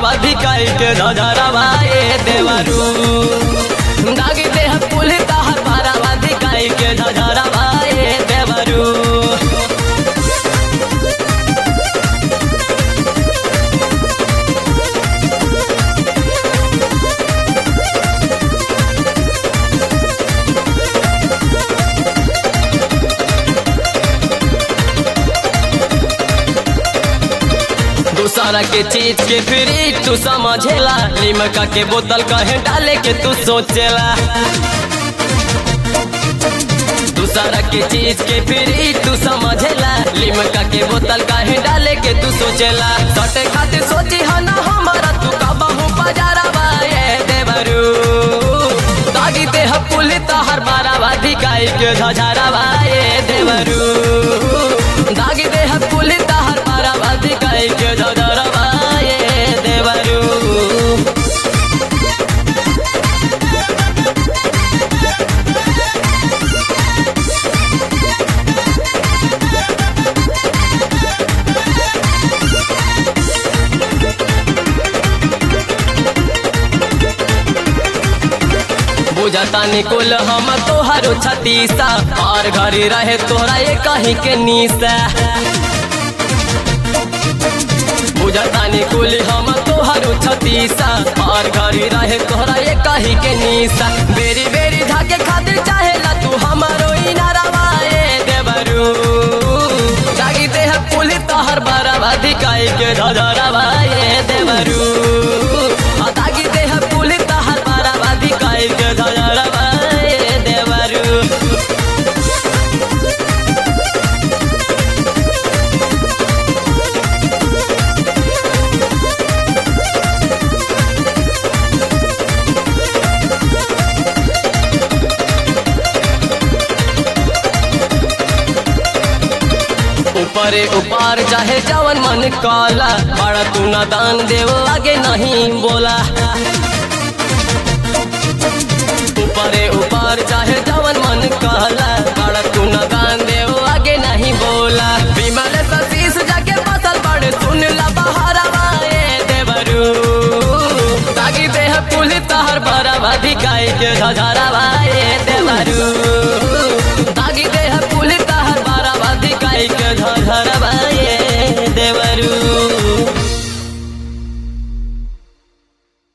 बारावा धिकाई के धधरवा ए देवरू दागी देह पुल तहर बारावा धिकाई के धधरवा ए देवरू दूसरा के चीज के फ्री तू समझेला लिमका के बोतल कहे डाले के तू सोचेला दूसरा के चीज के फ्री तू समझेला लिमका के बोतल कहे डाले के तू सोचेला सटे खातिर सोची हा ना हमारा तू कबहू बाजारवा ए देवरू दागी देह पुल तहर बारावा धिकाई के धजारवा ए देवरू दागी देह पुल तहर बारावा धिकाई के धजारवा ए देवरू बुझता निकुल हम तोहरो छतीसा और घरी रहे तोहरा ये कहीं के नीसा बुझता निकुल हम तोहरो छतीसा और घरी रहे तोहरा ये कहीं के नीसा बेरी बेरी धाके खातिर चाहेला तू हमारो इनारवा ए देवरू जागी देह पुल तोहर बराबा धिकाई के धधरवा ए देवरू आ दागी देह पुल तोहर बराबा धिकाई के धधरवा ए देवरू ऊपरे ऊपर चाहे जवन मन काला बड़ा तू ना दान देव आगे नहीं बोला ऊपरे ऊपर चाहे जवन मन काला बड़ा तू ना दान देव आगे नहीं बोला विमल सतीश जाके फसल पड़े सुन ला बहारवा ए देवरू तागी देह पुल तहर बराबा धिकाई के धजारवा